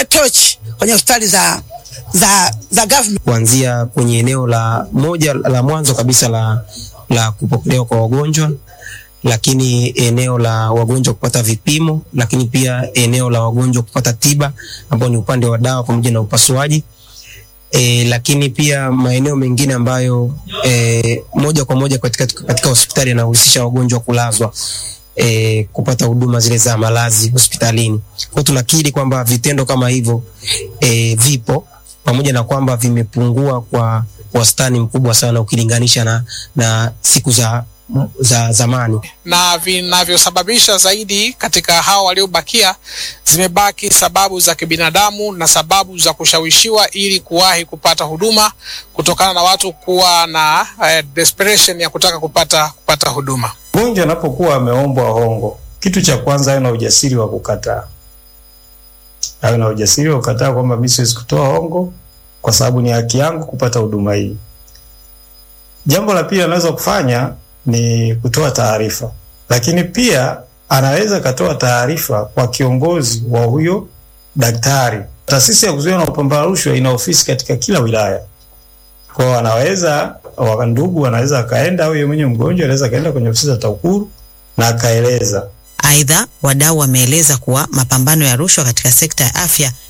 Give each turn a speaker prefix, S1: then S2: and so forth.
S1: washike tochi kwenye hospitali za za za government.
S2: kuanzia kwenye eneo la moja la mwanzo kabisa la, la kupokelewa kwa wagonjwa, lakini eneo la wagonjwa kupata vipimo, lakini pia eneo la wagonjwa kupata tiba ambao ni upande wa dawa pamoja na upasuaji. E, lakini pia maeneo mengine ambayo e, moja kwa moja katika, katika hospitali yanahusisha wagonjwa kulazwa e, kupata huduma zile za malazi hospitalini. Kwa hiyo tunakiri kwamba vitendo kama hivyo e, vipo pamoja na kwamba vimepungua kwa wastani mkubwa sana ukilinganisha na, na siku za, za zamani.
S3: na vinavyosababisha zaidi katika hao waliobakia zimebaki sababu za kibinadamu na sababu za kushawishiwa ili kuwahi kupata huduma kutokana na watu kuwa na eh, desperation ya kutaka kupata kupata huduma.
S4: Mgonjwa anapokuwa ameombwa hongo, kitu cha kwanza awe na ujasiri wa kukataa, awe na ujasiri wa kukataa kwamba mimi siwezi kutoa hongo kwa sababu ni haki yangu kupata huduma hii. Jambo la pili anaweza kufanya ni kutoa taarifa, lakini pia anaweza akatoa taarifa kwa kiongozi wa huyo daktari. Taasisi ya kuzuia na kupambana na rushwa ina ofisi katika kila wilaya, kwao anaweza wa ndugu anaweza akaenda au yeye mwenyewe mgonjwa anaweza akaenda kwenye ofisi za TAKUKURU na akaeleza.
S5: Aidha, wadau wameeleza kuwa mapambano ya rushwa katika sekta ya afya